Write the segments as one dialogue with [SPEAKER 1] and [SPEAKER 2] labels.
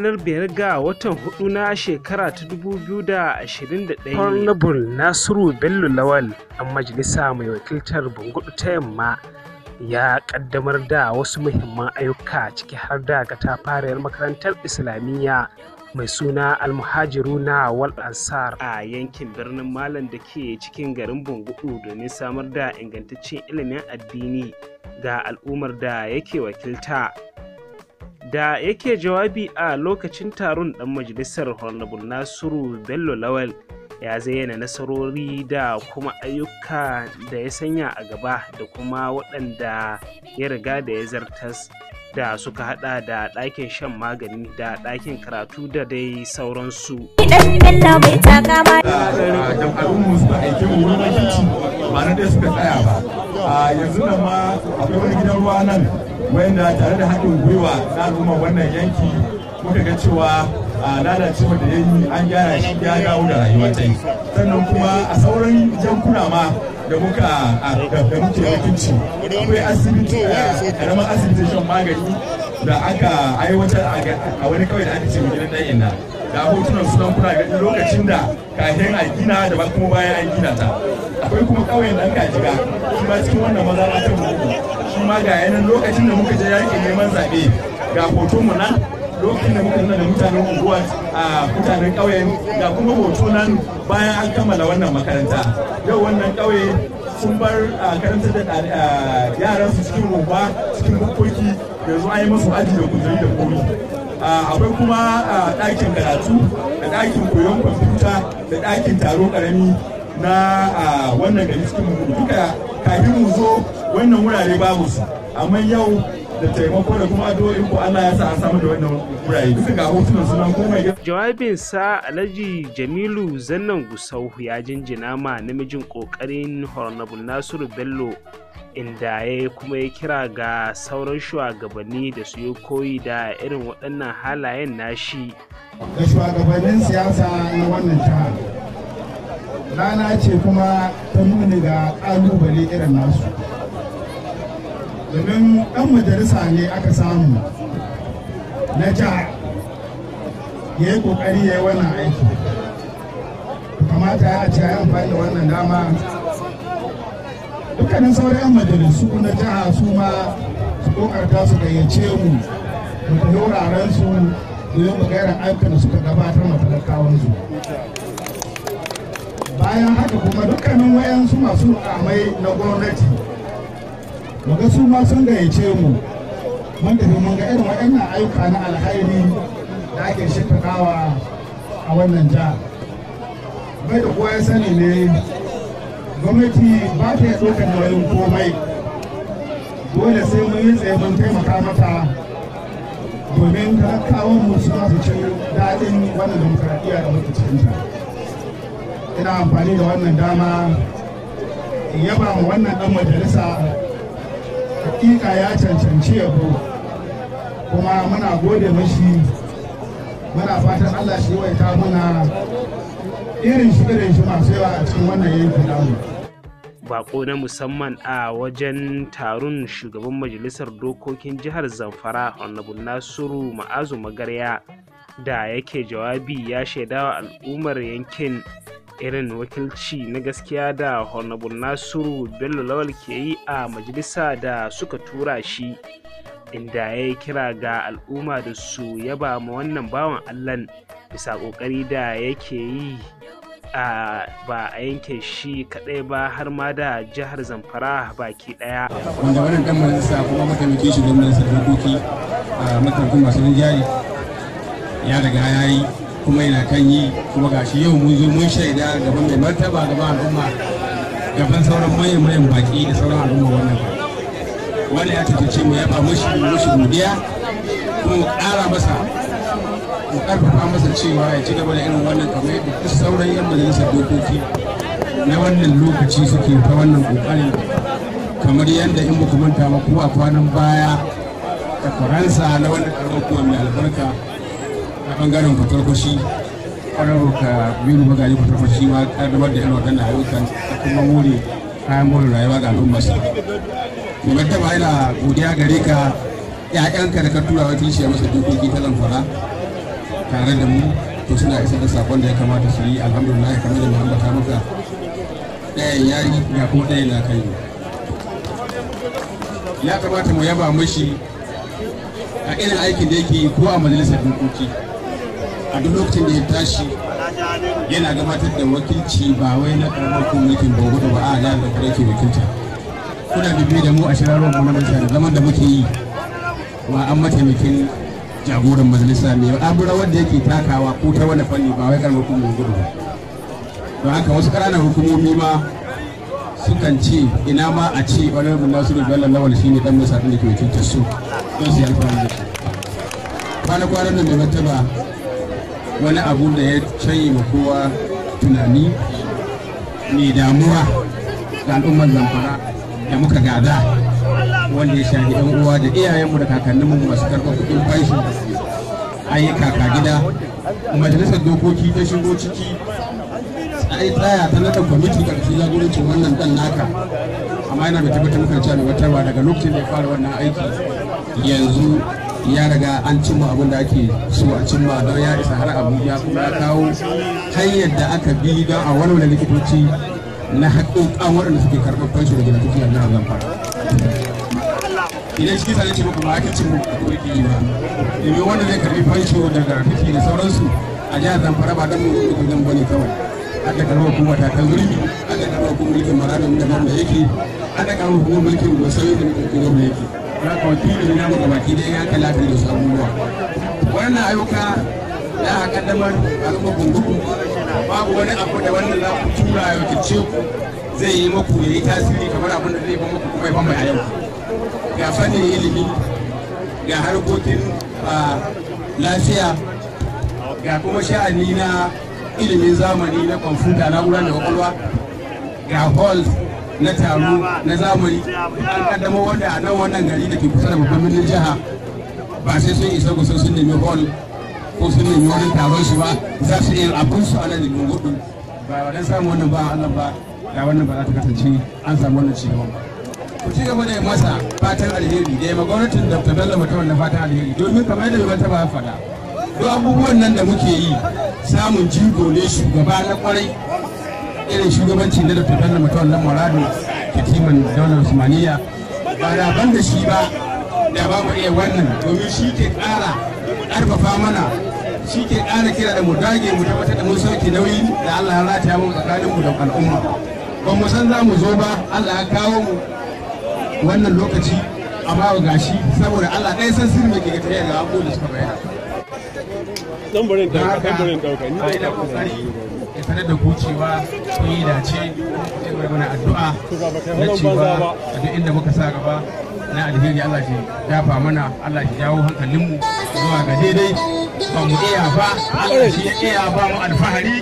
[SPEAKER 1] ranar biyar ga watan hudu na shekara ta 2021 honorable nasiru bello lawal dan majalisa mai wakiltar bungudu ta yamma ya kaddamar da wasu muhimman ayyuka ciki har da katafariyar makarantar islamiyya mai suna almuhajiru na wal ansar a yankin birnin malam da ke cikin garin bungudu domin samar da ingantaccen ilimin addini ga al'ummar da yake wakilta da yake jawabi a lokacin taron dan majalisar honorable nasiru bello lawal ya zayyana nasarori da kuma ayyuka da ya sanya a gaba da kuma waɗanda ya riga da ya zartas da suka hada da ɗakin shan magani da ɗakin karatu da dai sauransu.
[SPEAKER 2] jam'arunmu suka aike mu wurin wakilci ba na dai suka tsaya ba a yanzu nan ma akwai wani gidan ruwa nan wanda tare da haɗin gwiwa na al'umma wannan yanki muka ga cewa lalacewa da ya yi an gyara shi ya dawo da rayuwa ta yi sannan kuma a sauran yankuna ma da muka da muke wakilci akwai asibiti karamin asibitin shan magani da aka aiwatar a wani kawai da aka ce gidan ɗan inna da hotunan sunan kuna gani lokacin da kafin a gina da kuma bayan an gina ta akwai kuma ƙauyen ɗan kajiga shi ma cikin wannan maza ta muku shi ma ga yanan lokacin da muka je yaƙi neman zaɓe ga hoton mu nan lokacin da muka nuna da mutanen unguwa a mutanen ƙauyen ga kuma hoto nan bayan an kammala wannan makaranta yau wannan ƙauye sun bar karantar da yaran su cikin rumfa cikin bukkoki yanzu an yi musu aji da kujeri da komi akwai kuma ɗakin karatu da ɗakin koyon kwamfuta da ɗakin taro ƙarami na wannan gari cikin duka kafin mu zo wannan wurare babu su amma yau da taimako da kuma addu'o'in ku Allah ya sa an samu da wannan wurare duka ga hotunan sunan komai
[SPEAKER 1] jawabin sa Alhaji Jamilu Zannan Gusau ya jinjina ma namijin kokarin Honorable Nasiru Bello inda ya kuma ya kira ga sauran shugabanni da su yi koyi da irin waɗannan halayen nashi
[SPEAKER 3] ga shugabannin siyasa na wannan jihar rana ce kuma ta nuni ga ƙalubale irin nasu domin ɗan majalisa ne aka samu na jihar ya yi ƙoƙari ya yi wannan aiki kamata ya ce ya amfani da wannan dama dukkanin sauran 'yan majalisu na jiha su ma su ƙoƙarta su gayyace mu mu tafi wuraren su domin mu gairan ayyukan da suka gabatar ma talakawansu bayan haka kuma dukkanin wayansu masu mukamai na gwamnati muga su ma sun gayyace mu mun tafi mun ga irin waɗannan ayyuka na alhairi da ake shimfiɗawa a wannan jiha bai da kowa ya sani ne gwamnati ba ta iya ɗaukar nauyin komai dole sai mun yi tsaye mun taimaka mata domin talakawan mu su su ci daɗin wannan demokradiyya da muke cikinta ina amfani da wannan dama in yaba mu wannan ɗan majalisa hakika ya cancanci yabo kuma muna gode mashi muna fatan Allah shi yawaita muna irin shi irin shi masu yawa a cikin wannan yankin namu
[SPEAKER 1] bako na musamman a wajen taron shugaban majalisar dokokin jihar zamfara honorable nasiru ma'azu magarya da yake jawabi ya shaidawa al'ummar yankin irin wakilci na gaskiya da honorable nasiru bello lawal ke yi a majalisa da suka tura shi inda ya yi kira ga al'umma da su yaba ma wannan bawan allan bisa ƙoƙari da yake yi a ba a yanke shi kadai ba har ma da jihar zamfara baki daya
[SPEAKER 4] wanda wannan dan majalisa kuma mataimakin shi gwamnan dokoki a matakin masu jari ya riga ya yi kuma yana kan yi kuma gashi yau mun zo mun shaida gaban mai martaba gaban al'umma gaban sauran manyan manyan baki da sauran al'umma wannan wanda ya tattace mu yaba mushi mushi godiya kuma mu ƙara masa mu karfafa masa cewa ya ci gaba da irin wannan kamar yadda duk sauran yan majalisar dokoki na wannan lokaci suke ta wannan kokari kamar yadda in muku manta ba kuma a kwanan baya da faransa na wannan karamar kuma mai albarka a bangaren fatarkwashi kwarar ka biyu magaji fatarkwashi ma kaddamar da irin waɗannan ayyukan da kuma more kayan more rayuwa ga al'ummarsa. Mai taba ina godiya gare ka ‘ya'yanka da ka tura wakilci a masa dokoki ta zamfara tare da mu to suna isa da sakon da ya kamata su yi alhamdulillah kamar da mu ambata maka ɗayan yayi ga kuma ɗayan na kai ya kamata mu yaba mashi a irin aikin da yake ko a majalisar dokoki a duk lokacin da ya tashi yana gabatar da wakilci ba wai na karamar kuma mulkin bangudu ba a jihar da yake wakilta kuna bibi da mu a shirarwar mu na majalisa da zaman da muke yi wa an mataimakin jagoran majalisa ne abura wanda yake takawa ko ta wani fanni ba wai karamar kuma bangudu ba don haka wasu ƙananan hukumomi ma sukan ce ina ma a ce wani rubin nasiru bello lawal shi ne dan masa da ke wakiltar su don su yi alfahari da su kwana-kwanan da mai martaba wani abu da ya canye ma kowa tunani mai damuwa ga al'ummar zamfara da muka gada wanda ya shafi yan uwa da iyayenmu da kakanninmu masu karɓar kuɗin fashi an yi kaka gida majalisar dokoki ta shigo ciki ai tsaya ta nada kwamiti ƙarfi jagorancin wannan dan naka amma yana mai tabbatar muka cewa mai watarwa daga lokacin da ya fara wannan aiki yanzu ya riga an cimma abin da ake so a cimma don ya isa har abuja kuma ya kawo hanyar da aka bi don a walwala likitoci na haƙoƙan waɗanda suke karɓar fanshi daga likitoci a jihar zamfara idan shi sanin ce muku ba ake cin muku yake yi ba domin wanda zai karɓi fanshi daga likitoci da sauransu a jihar zamfara ba don mu zan bane kawai aka karɓar hukumar ta ta zurfi aka karɓar hukumar mulkin maradon da da yake aka karɓar hukumar mulkin gosawi da mutum da yake ya ka wakili na mu gabaki dai ya kalata da su abubuwa wannan ayyuka da aka kaddamar al'umma gungugu babu wani abu da wanda za ku tura ya wakilce ku zai yi maku ya yi tasiri kamar abin da zai ba maku kuma ya ban mai yau ga fannin ilimi ga harkokin lafiya ga kuma sha'ani na ilimin zamani na kwamfuta na'ura da kwakwalwa ga halls na taro na zamani an kaddama wanda a nan wannan gari da ke kusa da babban birnin jiha ba sai sun isa kusa sun nemi hall ko sun nemi wani taron su ba za su iya abin su a nan da gudu ba wadan samu wannan ba Allah ba da wannan ba za ta kasance an samu wannan ci gaba ku ci gaba da yi masa fatan alheri da ya ma gwamnatin da ta dalla mutum na fatan alheri domin kamar yadda mai ba ya faɗa duk abubuwan nan da muke yi samun jigo ne shugaba na kwarai irin shugabanci na dr bello mutum na morado katiman daular usmaniya ba da ban da shi ba da ba mu iya wannan domin shi ke ƙara ƙarfafa mana shi ke ƙara kira da mu dage mu tabbatar da mun sauke nauyi da allah ya rataya mu tsakanin mu da al'umma ba mu san za mu zo ba allah ya kawo mu wannan lokaci amma ga shi saboda allah ɗaya san sirri mai ke ga tare da abubuwan da suka bayyana.
[SPEAKER 5] Dan barin ɗauka, dan barin ɗauka. Ni
[SPEAKER 4] a ina kokari ya sanar da ku cewa kun yi dace sai mai mana addu'a na cewa a duk inda muka sa gaba na alheri Allah shi dafa mana Allah shi jawo hankalinmu zuwa ga daidai ba mu iya ba Allah shi ya iya ba mu alfahari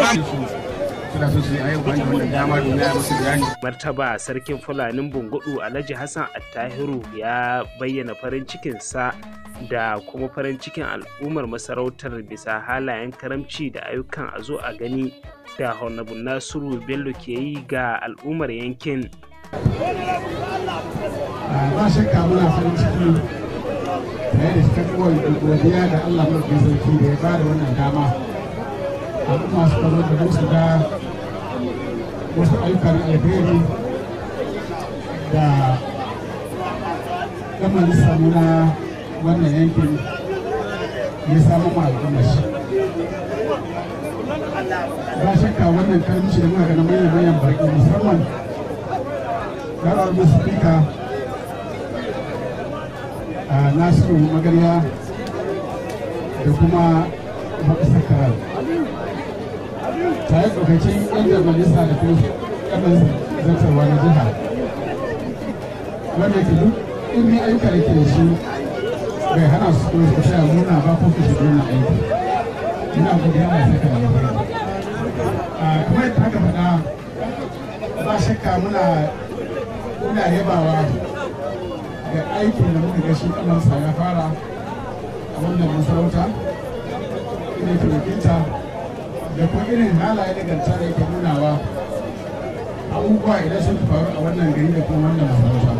[SPEAKER 4] suna so su yi ayyukan da wannan dama domin ya musu bayani
[SPEAKER 1] martaba sarkin fulanin bungudu alhaji hassan attahiru ya bayyana farin cikinsa da kuma farin cikin al'ummar masarautar bisa halayen karamci da ayyukan a zo a gani da honorable nasiru bello ke yi ga al'ummar yankin
[SPEAKER 3] ba shakka muna farin ciki tare da cikakkowar godiya da Allah mafi sarki da ya ba da wannan dama al'umma su karo da musu ga wasu ayyukan alheri da gama samu na wannan yankin ya samu ma al'ummar shi ba shakka wannan karamci da muka gana manyan manyan baki musamman garar musu fika a nasiru magarya da kuma makasar karar tare tsokacin yan majalisa da kuma yan zartarwa na jiha wanda ke duk irin ayyuka da ke da shi bai hana su kuma su taya muna ba ko ku shiga na aiki ina godiya mai saka da alheri a kamar yadda aka faɗa ba shakka muna muna yabawa ga aikin da muka ga shi kamarsa ya fara a wannan masarauta ina ke wakilta da kuma irin halaye da ganta da yake nunawa abubuwa idan sun faru a wannan gari da kuma wannan masarauta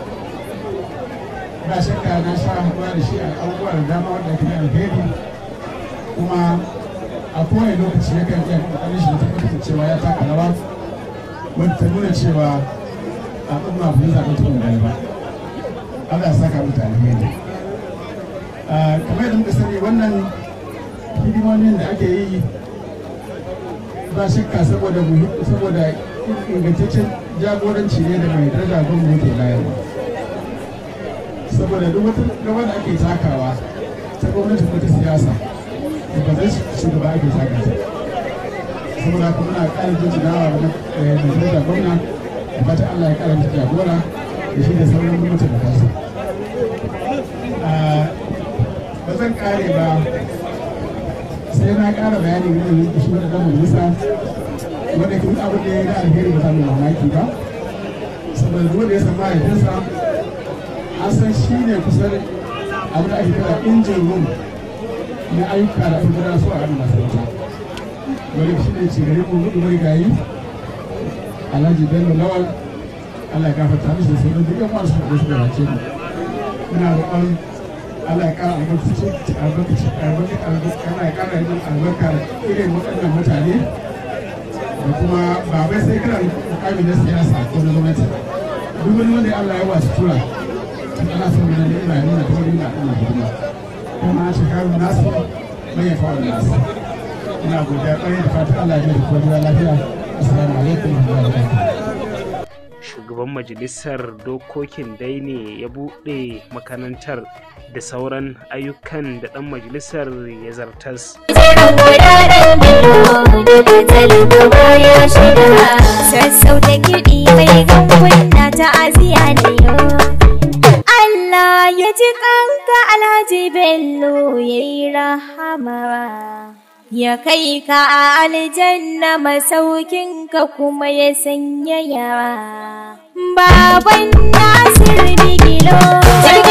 [SPEAKER 3] ba shakka na sha haɗuwa da shi a abubuwa da dama wanda ake alheri kuma a kowane lokaci ya kan iya kokarin shi da tabbatar cewa ya taka rawa wanda ta nuna cewa al'umma ba zaɓen tukun gani ba Allah ya saka mutane alheri kamar yadda muka sani wannan hidimomin da ake yi ba shakka saboda saboda ingantaccen jagoranci ne da mai daraja gwamnati yake bayarwa saboda duk wata gaba da ake takawa ta gwamnati ko ta siyasa da ba zai shugaba ake taka ta saboda kuma na ƙara jinjinawa da mai daraja gwamna da fata Allah ya ƙara mata jagora da shi da sauran gwamnati da kansa ba zan ƙare ba sai na ƙara bayani game da shi wanda ɗan majalisa wanda ke duk abin da ya yi da alheri ba za mu mamaki ba saboda duk da ya san mahaifinsa an san shi ne kusan abin da ake kira injin room na ayyuka da ake gudanar su a hannun masarauta wani shi ne ce gari mun gudu marigayi alhaji bello lawal allah ya gafarta mishi da sauran duk yan wasu da su gabace mu muna roƙon Allah ya ƙara albarkaci albarkaci albarkaci Allah ya ƙara yin albarka irin waɗannan mutane da kuma ba bai sai kana mukami na siyasa ko na gwamnati duk wani wanda Allah ya wasu tura ana son wani ina nuna ta wani na ɗana hidima kuma shekaru nasu mai yafa wa nasu ina godiya ƙwarai da fatan Allah ya mai da lafiya assalamu alaikum wa rahmatullahi
[SPEAKER 1] shugaban majalisar dokokin dai ne ya buɗe makarantar da sauran ayyukan da ɗan majalisar ya zartas.
[SPEAKER 6] Sassauta kiɗi mai ganguna ta aziya ne Allah ya ji kanka Alhaji Bello ya yi rahama. Ya kai ka a aljanna masaukinka kuma ya sanya yawa. Baban Nasir Bigilo.